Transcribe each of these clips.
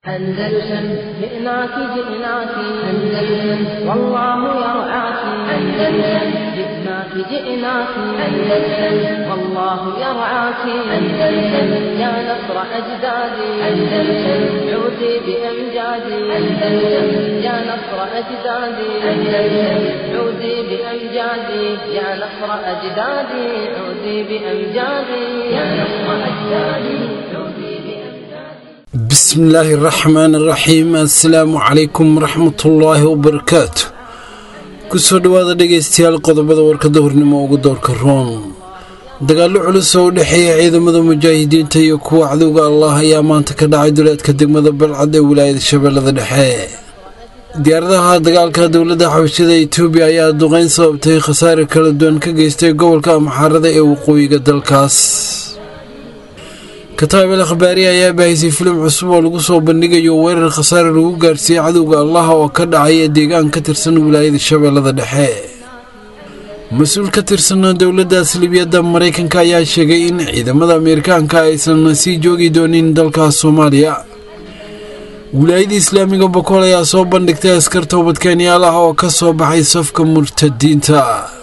أندلسن جئناك جئناك أندلسن والله يرعاك أندلسن جئناك جئناك أندلسن والله يرعاك أندلسن يا نصر أجدادي أندلسن عودي بأمجادي أندلسن يا نصر أجدادي أندلسن عودي بأمجادي يا نصر أجدادي عودي بأمجادي يا نصر أجدادي عودي بأمجادي bismillaahi raxmaani raxiim assalaamu calaykum waraxmatullaahi wabarakaatu kusoo dhowaada dhegaystayaal qodobada warkada hornimo ugu doorka roon dagaallo culus oo u dhexeeya ciidamada mujaahidiinta iyo kuwa cadowga allah ayaa maanta ka dhacay duleedka degmada balcad ee wilaayada shabeellada dhexe diyaaradaha dagaalka dowladda xabashada etoobiya ayaa duqeyn sababtay khasaare kala duwan ka geystay gobolka amxaarada ee waqooyiga dalkaas kataabel akhbaari ayaa baahisay filim cusub oo lagu soo bandhigayo weerar khasaare lagu gaarsiiyey cadowga allaha oo ka dhacaya deegaan ka tirsan wilaayada shabeellada dhexe mas-uul ka tirsan dowladdaas libiyadda maraykanka ayaa sheegay in ciidamada ameerikaanka aysan sii joogi doonin dalkaas soomaaliya wilaayada islaamiga bokool ayaa soo bandhigtay askar toobadkeenyaal ah oo ka soo baxay safka murtadiinta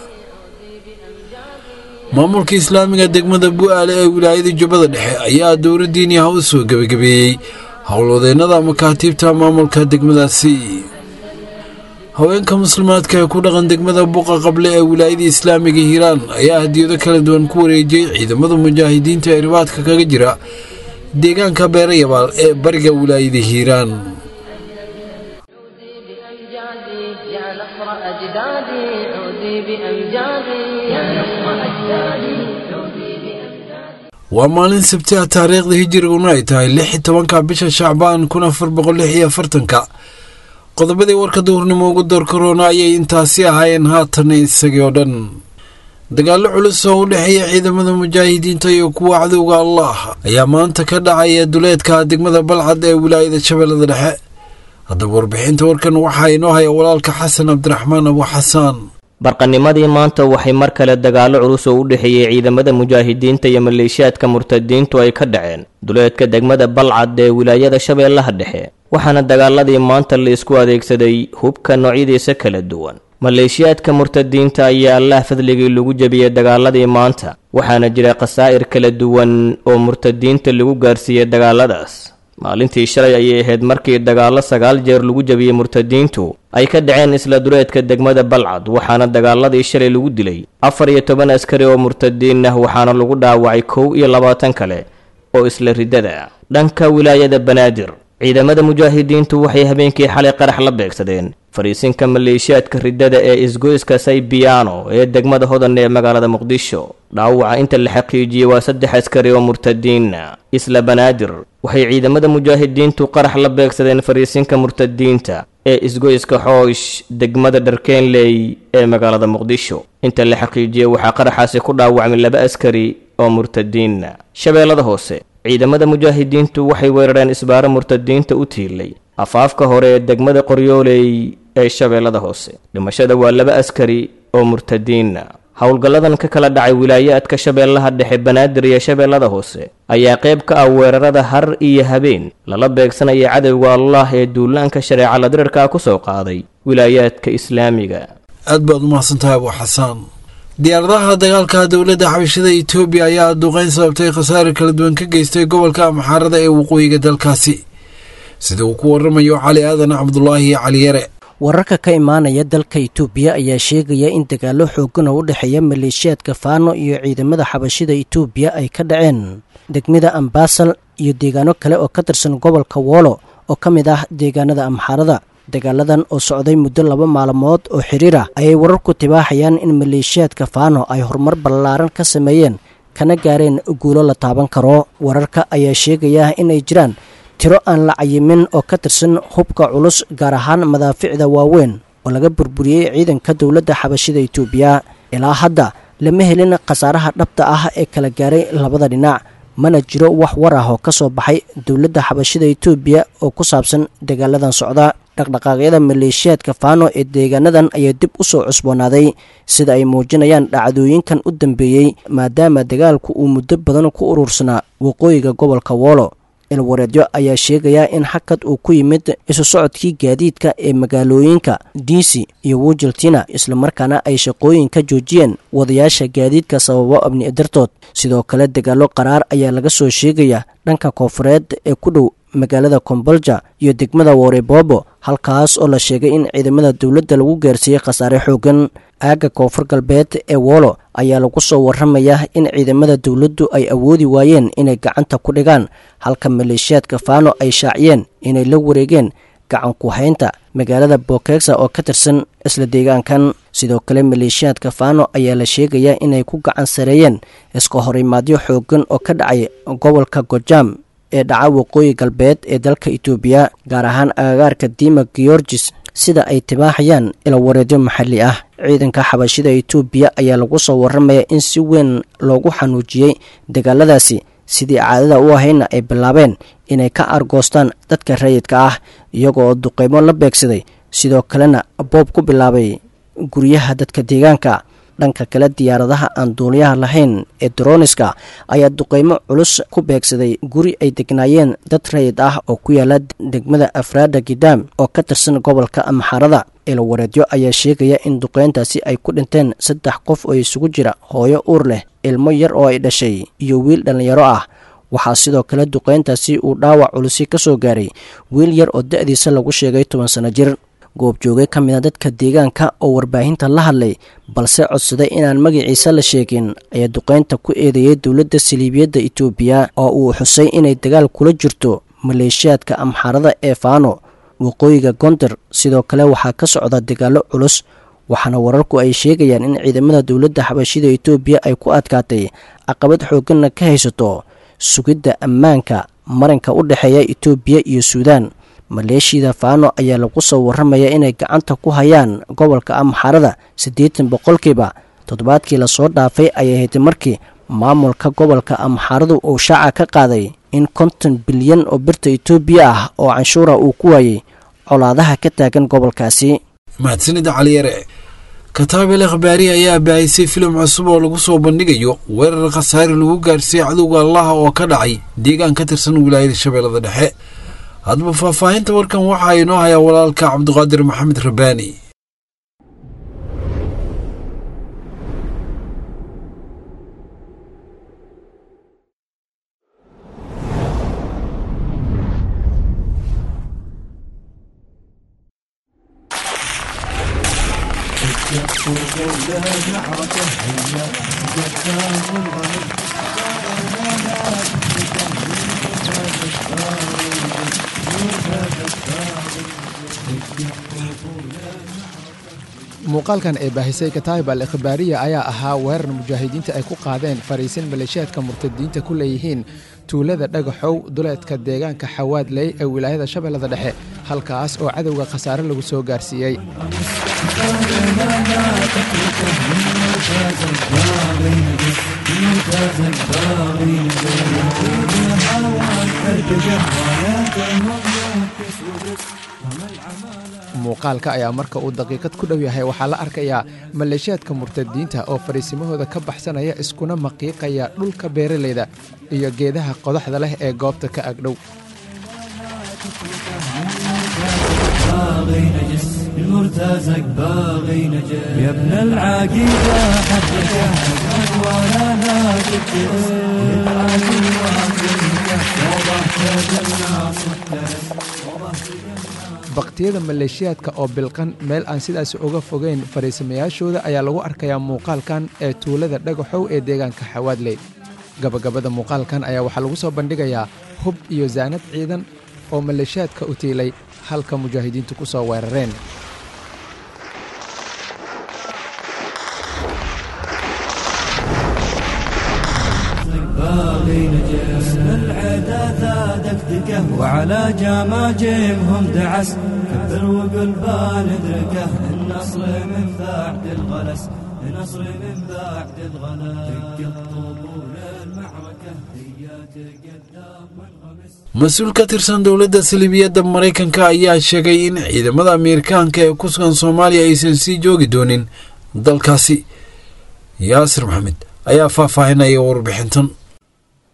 maamulka islaamiga degmada bu-aale ee wilaayada jubbada dhexe ayaa dowla diiniyaha u soo gebagabeeyey howlwadeennada makaatiibta maamulka degmadaasi haweenka muslimaadka ee ku dhaqan degmada buqa qable ee wilaayada islaamiga hiiraan ayaa hadiyado kala duwan ku wareejiyey ciidamada mujaahidiinta ee ribaadka kaga jira deegaanka beerayabaal ee bariga wilaayada hiiraan عودي بأمجادي يا نصر أجدادي عودي بأمجادي يا نصر أجدادي عودي بأمجادي waa maalin sabti ah taariikhda hijiriguna ay tahay lix iyo tobanka bisha shacbaan kun afar boqol lix iyo afartanka qodobadii warka duhurnimo ugu door karoona ayay intaasi ahaayeen haatan isagii oo dhan dagaallo culus oo u dhexeeya ciidamada mujaahidiinta iyo kuwa cadowga allah ayaa maanta ka dhacaya duleedka degmada balcad ee wilaayada shabeellada dhexe haddaba warbixinta warkan waxaa inoo haya walaalka xasan cabdiraxmaan abu xasaan barqanimadii maanta waxay mar kale dagaallo culus oo u dhexeeyey ciidamada mujaahidiinta iyo maleeshiyaadka murtadiintu ay ka dhaceen duleedka degmada balcad ee wilaayada shabeellaha dhexe waxaana dagaaladii maanta la isku adeegsaday hubka noocyadiisa kala duwan maleeshiyaadka murtadiinta ayaa allah fadligii lagu jebiyey dagaaladii maanta waxaana jira khasaa'ir kala duwan oo murtadiinta lagu gaarsiiyey dagaaladaas maalintii shalay ayay ahayd markii dagaallo sagaal jeer lagu jebiyey murtadiintu ay ka dhaceen isla duleedka degmada balcad waxaana dagaaladii shalay lagu dilay afar iyo toban askari oo murtadiin ah waxaana lagu dhaawacay kow iyo labaatan kale oo isla riddada dhanka wilaayada banaadir ciidamada mujaahidiintu waxay habeenkii xalay qarax la beegsadeen fariisinka maleeshiyaadka riddada ee isgoyska saybiyaano ee degmada hodan ee magaalada muqdisho dhaawaca inta la xaqiijiyey waa saddex askari oo murtadiina isla banaadir waxay ciidamada mujaahidiintu qarax la beegsadeen fariisinka murtadiinta ee isgoyska xoosh degmada dharkeenley ee magaalada muqdisho inta la xaqiijiyey waxaa qaraxaasi ku dhaawacmay laba askari oo murtadiina shabeellada hoose ciidamada mujaahidiintu waxay weerareen isbaaro murtadiinta u tiilay afaafka hore ee degmada qoryooley ee shabeellada hoose dhimashada waa laba askari oo murtadiina howlgalladan ka kala dhacay wilaayaadka shabeellaha dhexe banaadir iyo shabeellada hoose ayaa qayb ka ah weerarada har iyo habeen lala beegsanaya cadowga allah ee duulaanka shareeca la dirirka ku soo qaaday wilaayaadka islaamiga aad baad umahadsantahay abu xasaan diyaaradaha dagaalka dowladda xabashada etoobiya ayaa duqeyn sababtay khasaare kala duwan ka geystay gobolka amxaarada ee waqooyiga dalkaasi sida uu ku waramayo cali aadan cabdulaahi cali yare wararka ka imaanaya dalka itoobiya ayaa sheegaya in dagaallo xoogan oo u dhexeeya maleeshiyaadka faano iyo ciidamada xabashida itoobiya ay ka dhaceen degmada ambaasal iyo deegaano kale oo ka tirsan gobolka woolo oo ka mid ah deegaanada amxaarada dagaaladan oo socday muddo laba maalmood oo xiriir ah ayay wararku tibaaxayaan in maleeshiyaadka faano ay horumar ballaaran ka sameeyeen kana gaareen guulo la taaban karo wararka ayaa sheegaya inay jiraan tiro aan la cayimin oo ka tirsan hubka culus gaar ahaan madaaficda waaweyn oo laga burburiyey ciidanka dowladda xabashida itoobiya ilaa hadda lama helin khasaaraha dhabta ah ee kala gaaray labada dhinac mana jiro wax war ah oo ka soo baxay dowladda xabashida itoobiya oo ku saabsan dagaaladan socda dhaqdhaqaaqyada maleeshiyaadka faano ee deegaanadan ayaa dib u soo cusboonaaday sida ay muujinayaan dhacdooyinkan u dambeeyey maadaama dagaalku uu muddo badan ku urursanaa waqooyiga gobolka woolo ilwareedyo ayaa sheegaya in xakad uu ku yimid isu socodkii gaadiidka ee magaalooyinka diisi iyo wujaltina islamarkaana ay shaqooyin ka joojiyeen wadayaasha gaadiidka sababo abni dartood sidoo kale dagaalo qaraar ayaa laga soo sheegaya dhanka koonfureed ee ku dhow magaalada kombolja iyo degmada worebobo halkaas oo la sheegay in ciidamada dowladda lagu gaarsiiyey khasaare xoogan aagga koonfur galbeed ee wolo ayaa lagu soo warramayaa in ciidamada dowladdu ay awoodi waayeen inay gacanta ku dhigaan halka maleeshiyaadka faano ay shaaciyeen inay la wareegeen gacan ku haynta magaalada bokegsa oo ka tirsan isla deegaankan sidoo kale maleeshiyaadka faano ayaa la sheegayaa inay ku gacan sareeyeen iska horimaadyo xoogan oo ka dhacay gobolka gojam ee dhaca waqooyi galbeed ee dalka itoobiya gaar ahaan agagaarka dima georgis sida ay tibaaxayaan ilawareedyo maxalli ah ciidanka xabashida itoobiya ayaa lagu soo warramaya in si weyn loogu xanuujiyey dagaaladaasi sidii caadada u ahayna ay bilaabeen inay ka argoostaan dadka rayidka ah iyagoo duqeymo la beegsaday sidoo kalena boob ku bilaabay guryaha dadka deegaanka dhanka kale diyaaradaha aan duuliyaha lahayn ee droniska ayaa duqeymo culus ku beegsaday guri ay degnaayeen dad rayid ah oo ku yaala degmada afraada gidaam oo ka tirsan gobolka amxarada ilawareedyo ayaa sheegaya in duqeyntaasi ay ku dhinteen saddex qof oo isugu jira hooyo uur leh ilmo yar oo ay dhashay iyo wiil dhallinyaro ah waxaa sidoo kale duqeyntaasi uu dhaawac culusi ka soo gaaray wiil yar oo da-diisa lagu sheegay toban sano jir goobjooge ka mid a dadka deegaanka oo warbaahinta la hadlay balse codsaday inaan magaciisa la sheegin ayaa duqeynta ku eedeeyey dowladda saliibiyadda itoobiya oo uu xusay inay dagaal kula jirto maleeshiyaadka amxaarada ee faano waqooyiga gondar sidoo kale waxaa ka socda dagaallo culus waxaana wararku ay sheegayaan in ciidamada dowladda xabashida itoobiya ay ku adkaatay caqabad xoogganna ka haysato sugidda ammaanka marinka u dhexeeya itoobiya iyo suudaan maleeshiyada faano ayaa lagu soo warramaya inay gacanta ku hayaan gobolka amxarada siddeetan boqolkiiba toddobaadkii lasoo dhaafay ayay hayd markii maamulka gobolka amxaradu uu shaaca ka qaaday in konton bilyan oo birta itoobiya ah oo canshuura uu ku waayey colaadaha ka taagan gobolkaasi mahadsanida caliyare kataabel akhbaari ayaa baahisay filim cusub oo lagu soo bandhigayo weerar khasaare lagu gaarsiiyey cadowga allaha oo ka dhacay deegaan ka tirsan wilaayada shabeellada dhexe haddaba faahfaahinta warkan waxaa inoo hayaa walaalka cabdiqaadir maxamed rabaani muuqaalkan ee baahisay kataayib al ikhbaariya ayaa ahaa weerar mujaahidiinta ay ku qaadeen fariisin maleeshiyaadka murtadiinta ku leeyihiin tuulada dhagaxow duleedka deegaanka xawaadley ee wilaayada shabeellada dhexe halkaas oo cadowga khasaare lagu soo gaarsiiyey muuqaalka ayaa marka uu daqiiqad ku dhow yahay waxaa la arkayaa maleeshiyaadka murtadiinta oo fariisimahooda ka baxsanaya iskuna maqiiqaya dhulka beeralayda iyo geedaha qodaxda leh ee goobta ka agdhow المرتزق باغي نجس يا ابن العقيدة حدك ولا لا تكتس baktiyada maleeshiyaadka oo bilqan meel aan sidaas uga fogeyn fariisamayaashooda ayaa lagu arkayaa muuqaalkan ee tuulada dhagaxow ee deegaanka xawaadley gabagabada muuqaalkan ayaa waxaa lagu soo bandhigayaa hub iyo saanad ciidan oo maleeshiyaadka u tiilay halka mujaahidiintu ku soo weerareen باغي نجس العدا ذادك دقه وعلى جماجمهم دعس كبر وقل بندركه النصر من بعد الغلس النصر من بعد الغلس دق الطبول المعركة هي تقدم والغمس mas-uul ka tirsan dowladda salibiyadda maraykanka ayaa sheegay in ciidamada ameerikaanka ee ku sugan soomaaliya aysan sii joogi doonin dalkaasi yaasir maxamed ayaa faahfaahinaya warbixintan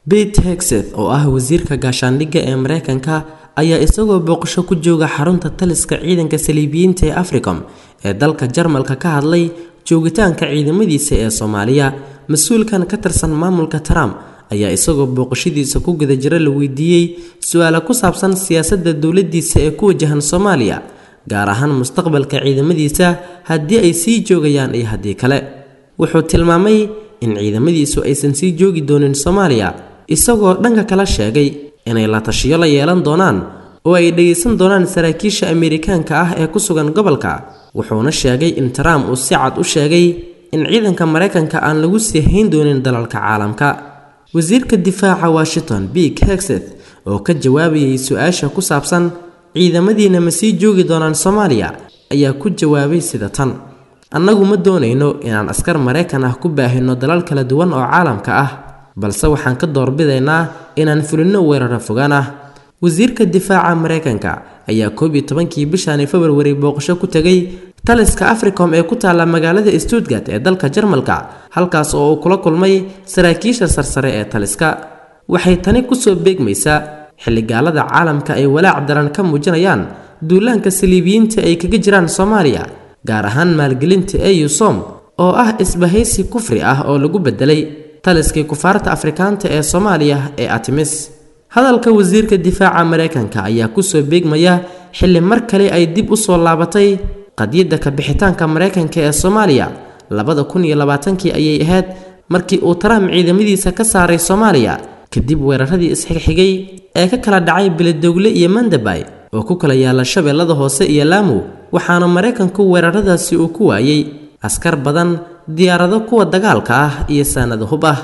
bete hexeth oo ah wasiirka gaashaandhigga ee mareykanka ayaa isagoo booqasho ku jooga xarunta taliska ciidanka saliibiyiinta ee africom ee dalka jarmalka ka hadlay joogitaanka ciidamadiisa ee soomaaliya mas-uulkan ka tirsan maamulka trump ayaa isagoo booqashadiisa ku guda jira la weydiiyey su-aala ku saabsan siyaasadda dowladdiisa ee ku wajahan soomaaliya gaar ahaan mustaqbalka ciidamadiisa haddii ay sii joogayaan iyo haddii kale wuxuu tilmaamay in ciidamadiisu aysan sii joogi doonin soomaaliya isagoo dhanka kala sheegay inay la tashiyo la yeelan doonaan oo ay dhegaysan doonaan saraakiisha ameerikaanka ah ee ku sugan gobolka wuxuuna sheegay in trump uu si cad u sheegay in ciidanka maraykanka aan lagu sii hayn doonin dalalka caalamka wasiirka difaaca washington big hexeth oo ka jawaabayay su-aasha ku saabsan ciidamadiina ma sii joogi doonaan soomaaliya ayaa ku jawaabay sida tan annagu ma doonayno inaan askar maraykan ah ku baahino dalal kala duwan oo caalamka ah balse waxaan ka doorbidaynaa inaan fulinno weeraro fogaan ah wasiirka difaaca maraykanka ayaa koob iyo tobankii bishani februari booqasho ku tegay taliska africom ee ku taalla magaalada stuttgart ee dalka jarmalka halkaas oo uu kula kulmay saraakiisha sarsare ee taliska waxay tani kusoo beegmaysaa xilligaalada caalamka ay walaac daran ka muujinayaan duulaanka saliibiyiinta ay kaga jiraan soomaaliya gaar ahaan maalgelinta eusom oo ah isbahaysi kufri ah oo lagu bedelay taliskii kufaarta afrikaanta ee soomaaliya ee atimis hadalka wasiirka difaaca maraykanka ayaa kusoo beegmaya xilli mar kale ay dib u soo laabatay qadiyadda kabixitaanka maraykanka ee soomaaliya labada kun iyo labaatankii ayay ahayd markii uu trump ciidamadiisa ka saaray soomaaliya kadib weeraradii isxigxigay ee ka kala dhacay beledowle iyo mandabay oo ku kala yaala shabeellada hoose iyo laamow waxaana maraykanku weeraradaasi uu ku waayey askar badan diyaarado kuwa dagaalka ah iyo saanada hub ah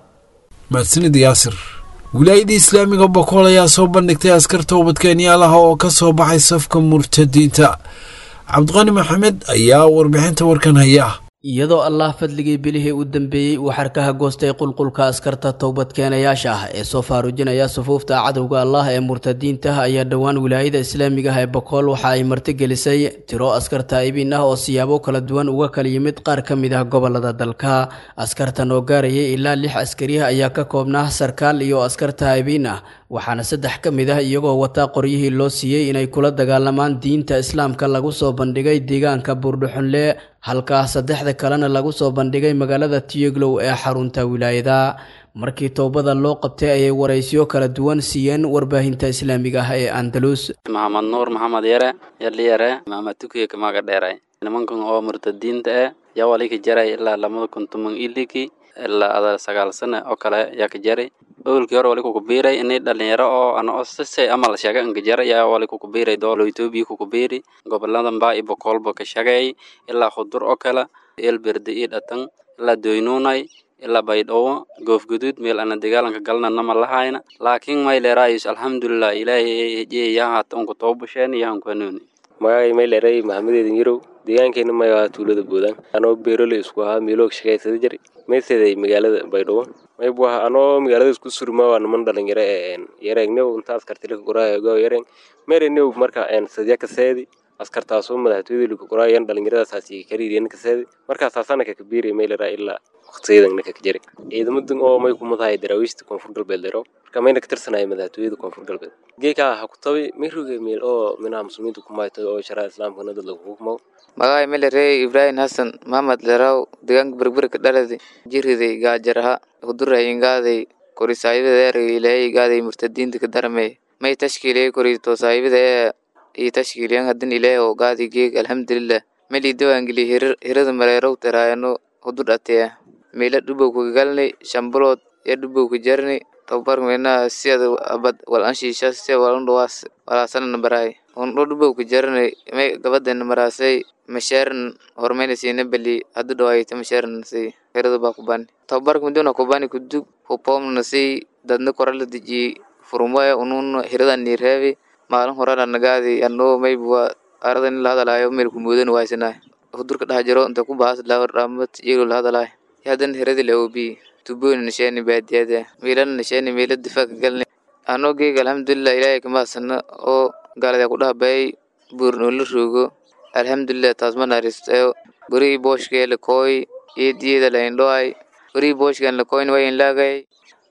mahadsanid yaasir wilaayadda islaamiga bokool ayaa soo bandhigtay askar toobadkeenyaalaha oo ka soo baxay safka murtadiinta cabdiqani maxamed ayaa warbixinta warkan haya iyadoo allah fadligii bilihii u dambeeyey uu xarkaha goostay qulqulka askarta towbadkeenayaasha ah ee soo faarujinaya sufuufta cadowga allah ee murtadiinta ayaa dhowaan wilaayada islaamiga ah ee bokool waxa ay martigelisay tiro askar taa'ibiin ah oo siyaabo kala duwan uga kala yimid qaar ka mid ah gobolada dalka askartan oo gaarayay ilaa lix askariah ayaa ka koobnaa sarkaal iyo askar taa'ibiin ah waxaana saddex ka mid ah iyagoo wataa qoryihii loo siiyey inay kula dagaalamaan diinta islaamka lagu soo bandhigay deegaanka buurdhuxunle halkaa saddexda kalena lagu soo bandhigay magaalada tiyeglow ee xarunta wilaayada markii toobada loo qabtay ayay waraysiyo kala duwan siiyeen warbaahinta islaamiga ah ee andalus maxamed nuur maxamed yare yaldhiyare maxamed tukiye kamaga dheeray nimankan oo murtadiinta eh yaa wali ka jaray ilaa lamada kun toban iliki ilaa ada sagaal sane oo kale yaa ka jaray owlkii hore wali kukubiiray inay dhalinyaro oo ana osise amal shaga angajara yaa wali kukubiiray doolo etoobiya kukubiiri goboladan baa iyo bokoolba ka shagay ilaa khudur oo kale eelberde iyo dhatan ilaa doynuunay ilaa baydhabo goofguduud meel ana dagaalanka galna nama lahayna laakiin mayleeraayus alxamdulilah ilaahay hejiye yahaata unku toobasheen yahan kuhanuuni magacay mayleeray maxamedeedin yarow deegaankeena mayaa tuulada boodaan anoo beerole isku ahaa miiloog shaqaysada jari mayseday magaalada baydhabo maybu aha anoo magaalada isku surmaa waa niman dhalinyaro ee yareegnew intaas kartilika qoraayo yareeng merenew marka sadya kaseedi askartaasoo madaxtooyada lika qoraayan dhalinyaradasaasi kariiriyan kaseedi markaasaasana kaka biiray maylera ilaa waqtiyadan kaka jari ciidamadan oo may kumadahay daraawiishta koonfur galbeed lero marka mayna ka tirsanaya madaxtooyada koonfur galbeed geekaa ha ku tabi mayroge meel oo minaha muslimiinta kumayto oo sharaa islaamkana dad lagu hukumo magacay melerey ibrahim hasan maxamed leraw deegaanka berberka dhaladi jiriday gaajaraha hudurahay ingaaday kori saahibadeer ilaahay igaaday murtadiinta ka darame may tashkiiliyay kori to saahibada ee iyo tashkiiliyan hadin ilaahay oo gaadi geeg alxamdulilah meli dawangeli hirada mareerow teraayano hudur ateya meela dhubow kagagalnay shambulood iyo dhubow ka jarni tababar meenaha siada abad wal anshiisha sia walundhawaas walaasanana baraay undho dhubow ka jarnay may gabadana maraasay masheeran hormayna siina bali hadu dhawaayta masheeran si hirada baa kubani tababarka miduna kubani kudug hupomna si dadna korala dejiye furumaya unun hirada nireebi maalin horena nagaadi anoo maybuwa aradan la hadalaayo meel kumoodan waaysanay hudurka dhax jiro inta ku bahas dhamat iyagoo la hadalaayo hadan hiradi laobi tubooni nasheeni baadiyada meelana nasheeni meela difaaca galni anoo geega alxamdulilah ilaahay kamaasana oo gaalada ku dhahabayay buurnoola roogo alxamdulilah taas ma naaristayo gurigii booshkee lakooy eediyada laindhoay gurigii booshkan lakoyn wayin laagay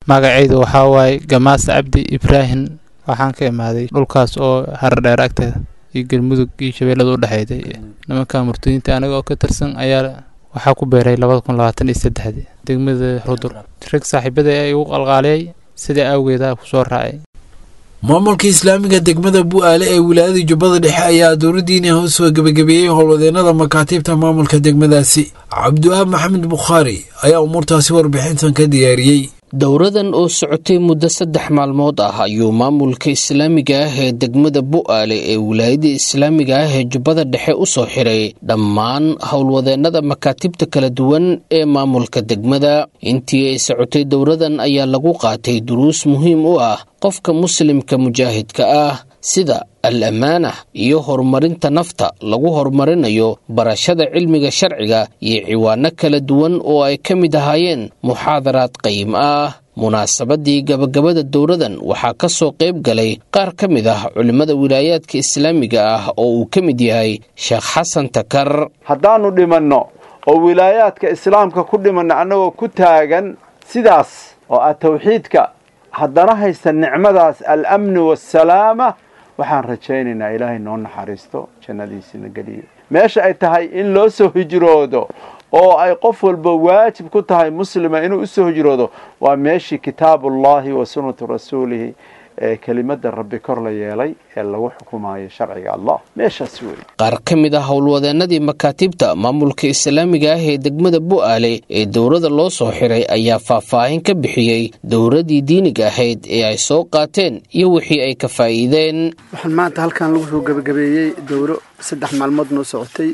magacaydu waxaa waaye gamaas cabdi ibraahim waxaan ka imaaday dhulkaas oo haradheer agteeda iyo galmudug iyo shabeellada u dhexeeday nimanka murtadiinta aniga oo ka tirsan ayaa waxaa ku beeray labada kun labaatan iyo saddexdii degmada rudur rag saaxiibada ay igu qalqaaliyay sidaa awgeeda kusoo raacay maamulka islaamiga degmada bu-aale ee wilaayada jubbada dhexe ayaa dowladdiina hoos soo gebagabeeyey howlwadeenada makaatiibta maamulka degmadaasi cabdiwahaab maxamed bukhaari ayaa umuurtaasi warbixintan ka diyaariyey dowradan oo socotay muddo saddex maalmood ah ayuu maamulka islaamiga ah ee degmada bu-aale ee wilaayada islaamiga ah ee jubbada dhexe u soo xiray dhammaan howlwadeennada makaatibta kala duwan ee maamulka degmada intii ay socotay dowradan ayaa lagu qaatay duruus muhiim u ah qofka muslimka mujaahidka ah sida al ammaana iyo horumarinta nafta lagu horumarinayo barashada cilmiga sharciga iyo ciwaano kala duwan oo ay ka mid ahaayeen muxaadaraad qayim ah munaasabadii gabagabada dowradan waxaa ka soo qayb galay qaar ka mid ah culimmada wilaayaadka islaamiga ah oo uu ka mid yahay sheekh xasan takar haddaannu dhimanno oo wilaayaadka islaamka ku dhimanno annagoo ku taagan sidaas oo ah tawxiidka haddana haysta nicmadaas al-amni waasalaama waxaan rajaynaynaa ilaahay noo naxariisto jannadiisina geliyo meesha ay tahay in loo soo hijroodo oo ay qof walba waajib ku tahay muslima inuu usoo hijroodo waa meeshii kitaabullahi wa sunnatu rasuulihi ee kelimada rabbi kor la yeelay ee lagu xukumayo sharciga allah meeshaas wey qaar ka mid ah howlwadeennadii makaatibta maamulka islaamiga ah ee degmada bu-aale ee dowrada loo soo xiray ayaa faahfaahin ka bixiyey dowradii diiniga ahayd ee ay soo qaateen iyo wixii ay ka faa'iideen waxaan maanta halkan lagu soo gebagabeeyey dowro saddex maalmood noo socotay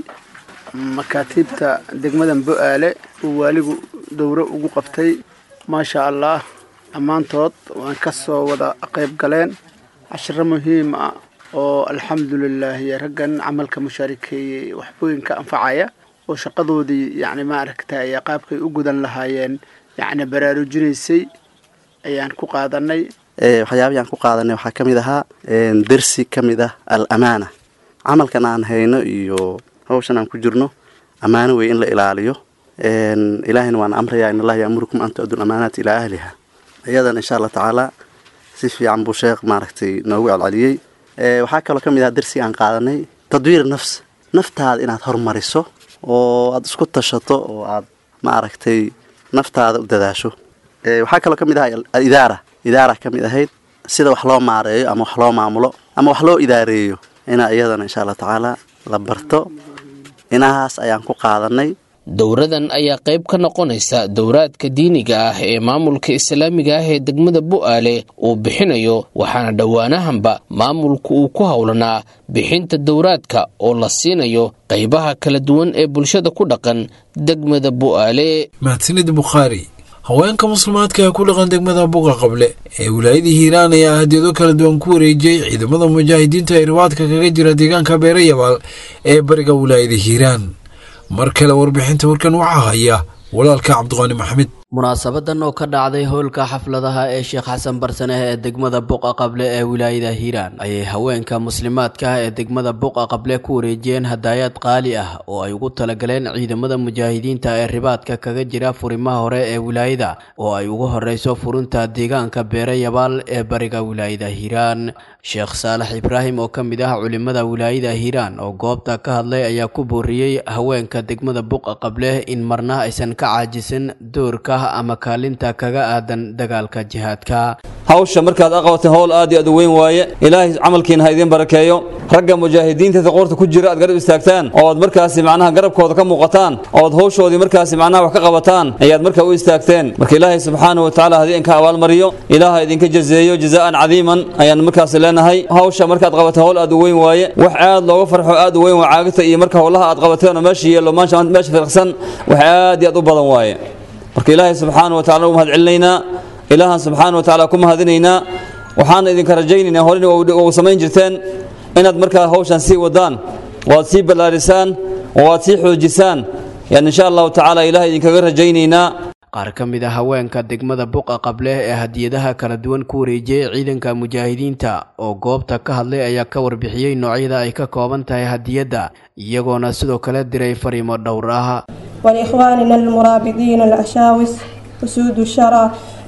makaatiibta degmadan bu-aale uu waaligu dowro ugu qabtay maasha allah dhammaantood waan ka soo wada qayb galeen cashiro muhiim ah oo alxamdulilaah raggan camalka mushaarikeeyey waxbooyinka anfacaya oo shaqadoodii yacni maaragtay qaabkay u gudan lahaayeen yacni baraarujinaysay ayaan ku qaadanay waxyaabihii aan ku qaadanay waxaa ka mid ahaa dersi ka mid ah al amaana camalkan aan hayno iyo hawshan aan ku jirno ammaano wey in la ilaaliyo ilaahayna waan amrayaa in allaha yaamurukum an tu-addu lamaanaati ilaa ahliha iyadan insha allah tacaala si fiican buu sheekh maaragtay noogu celceliyey waxaa kaloo ka mid ah dersi aan qaadanay tadwiir nafs naftaada inaad hormariso oo aada isku tashato oo aad maaragtay naftaada u dadaasho waxaa kaloo ka mid ahaa alidaara idaara ka mid ahayd sida wax loo maareeyo ama wax loo maamulo ama wax loo idaareeyo inaa iyadana insha allah tacaala la barto inahaas ayaan ku qaadanay dowradan ayaa qayb ka noqonaysa dowraadka diiniga ah ee maamulka islaamiga ah ee degmada bu-aale uu bixinayo waxaana dhowaanahanba maamulku uu ku howlanaa bixinta dowraadka oo la siinayo qaybaha kala duwan ee bulshada ku dhaqan degmada bu-aale mahadsanid bukhaari haweenka muslimaadka ee ku dhaqan degmada buga qable ee wilaayadii hiiraan ayaa hadiyado kala duwan ku wareejiyey ciidamada mujaahidiinta ee ribaadka kaga jira deegaanka beere yabaal ee bariga wilaayada hiiraan mar kale warbixinta warkan waxaa haya walaalka cabdiqaani maxamed munaasabadan oo ka dhacday howlka xafladaha ee sheekh xasan barsaneh ee degmada buqa qable ee wilaayada hiiraan ayay haweenka muslimaadka ah ee degmada buqa qable ku wareejiyeen hadaayaad qaali ah oo ay ugu talagaleen ciidamada mujaahidiinta ee ribaadka kaga jira furimaha hore ee wilaayada oo ay ugu horeyso furinta deegaanka beere yabaal ee bariga wilaayada hiiraan sheekh saalax ibraahim oo ka mid ah culimada wilaayada hiiraan oo goobta ka hadlay ayaa ku booriyey haweenka degmada buqa qable in marna aysan ka caajisan doorka ama kaalinta kaga aadan dagaalka jihaadka hawsha markaad aqabateen howl aad iyo aad u weyn waaye ilaahay camalkiina ha idiin barakeeyo ragga mujaahidiinta qoorta ku jira aad garab istaagtaan oo aad markaasi macnaha garabkooda ka muuqataan oo aad hawshoodii markaasi macnaha wax ka qabataan ayaad markaa u istaagteen marka ilaahay subxaanahu watacaala haddii idinka abaalmariyo ilaaha idinka jazeeyo jazaa'an cadiiman ayaan markaasi leenahay hawsha markaad qabateen howl aad u weyn waaye wax aad looga farxo aad u weyn waa caagta iyo marka howlaha aad qabateen oo meesha yeelo meesha firqsan wax aad iyo aad u badan waaye marka ilaahay subxaana wa tacala u mahad celinaynaa ilaahan subxaana wa tacaala ku mahadinaynaa waxaana idinka rajaynaynaa horena u samayn jirteen inaad markaa hawshan sii wadaan oo aad sii ballaarisaan oo aad sii xoojisaan yani insha allahu tacaala ilaah idinkaga rajaynaynaa qaar ka mid a haweenka degmada buqa qable ee hadiyadaha kala duwan ku wareejiyey ciidanka mujaahidiinta oo goobta ka hadlay ayaa ka warbixiyey noocyada ay ka kooban tahay hadiyadda iyagoona sidoo kale diray fariimo dhowr ah ولإخواننا المرابطين الأشاوس أسود الشرى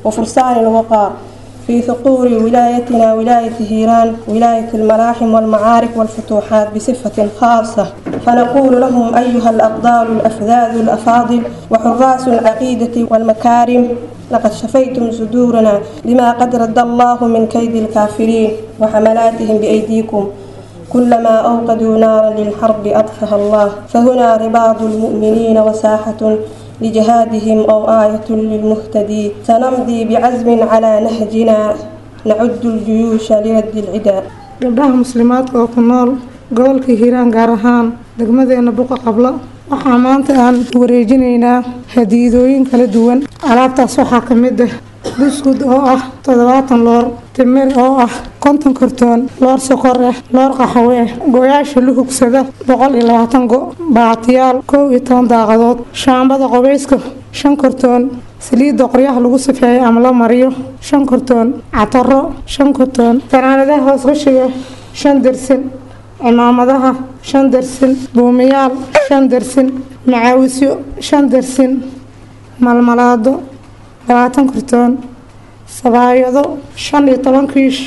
وفرسان الوقار في ثقور ولايتنا ولاية هيران ولاية الملاحم والمعارك والفتوحات بصفة خاصة فنقول لهم أيها الأبطال الأفذاذ الأفاضل وحراس العقيدة والمكارم لقد شفيتم صدورنا لما قد رد الله من كيد الكافرين وحملاتهم بأيديكم كلما أوقدوا نارا للحرب أطفأها الله فهنا رباط المؤمنين وساحة لجهادهم أو آية للمهتدي سنمضي بعزم على نهجنا نعد الجيوش لرد العداء gabdhaha muslimaadka oo ku nool gobolka hiiraan gaar ahaan degmadeena buqa qablo waxaa maanta aan wareejinaynaa hadiidooyin kala duwan alaabtaas waxaa ka mid ah buskud oo ah toddobaatan loor timir oo ah konton kartoon loor sokor ah loor qaxwe ah gooyaasha luhugsada boqol iyo labaatan go baatiyaal kow iyo toban daaqadood shaambada qobeyska shan kartoon saliidda qoryaha lagu safeeyo ama la mariyo shan kartoon cataro shan kartoon fanaanadaha hoos qashiga shan dersin cimaamadaha shan dersin buumiyaal shan dersin macaawisyo shan dersin malmalaado labaatan kartoon sabaayado shan iyo toban kiish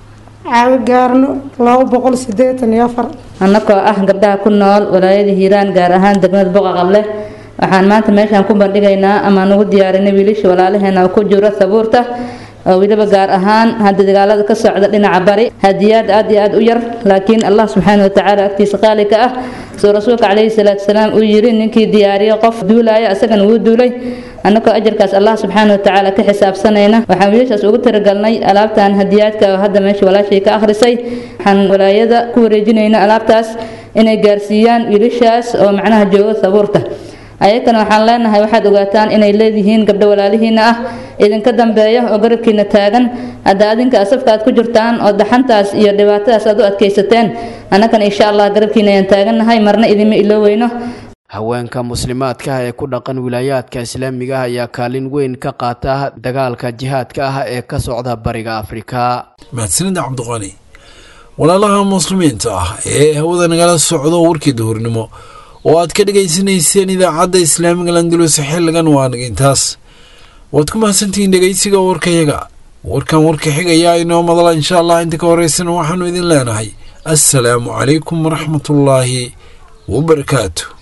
caawi gaarno laba boqol sideetan iyo afar annagoo ah gabdhaha ku nool walaayada hiiraan gaar ahaan degmada boqa qable waxaan maanta meeshaan ku bandhigaynaa amaan ugu diyaarinay wiilasha walaalaheena ku jiro sabuurta oo weliba gaar ahaan hadda dagaalada ka socda dhinaca bari hadiyaad aad iyo aad u yar laakiin allah subxaana watacaala agtiisa qaali ka ah soo rasuulka calayhi salaatu wasalaam uu yiri ninkii diyaariyo qof duulaya isagana wuu duulay annagoo ajarkaas allah subxaana watacaala ka xisaabsanayna waxaan wiilashaas ugu talagalnay alaabtan hadiyaadka oo hadda meesha walaashay ka akhrisay waxaan walaayada ku wareejinayna alaabtaas inay gaarsiiyaan wiilashaas oo macnaha jooga sabuurta ayakana waxaan leenahay waxaad ogaataan inay leedihiin gabdho walaalihiina ah idinka dambeeya oo garabkiina taagan hadda adinka asafka aad ku jirtaan oo daxantaas iyo dhibaatadaas aad u adkaysateen annagana insha allah garabkiina ayaan taagannahay marna idinma iloweyno haweenka muslimaadka ah ee ku dhaqan wilaayaadka islaamiga ah ayaa kaalin weyn ka qaata dagaalka jihaadka ah ee ka socda bariga afrika mahadsanida cabdiqani walaalaha muslimiinta ah ee hawada nagala socdo warkii duhurnimo oo aad ka dhegaysanayseen idaacadda islaamiga landulus xilligan waa nagintaas waad ku mahadsantihiin dhegaysiga warkayaga warkan warka xigayaa inoo madala insha allah inta ka horeysana waxaanu idin leenahay assalaamu calaykum waraxmatullaahi wabarakaatu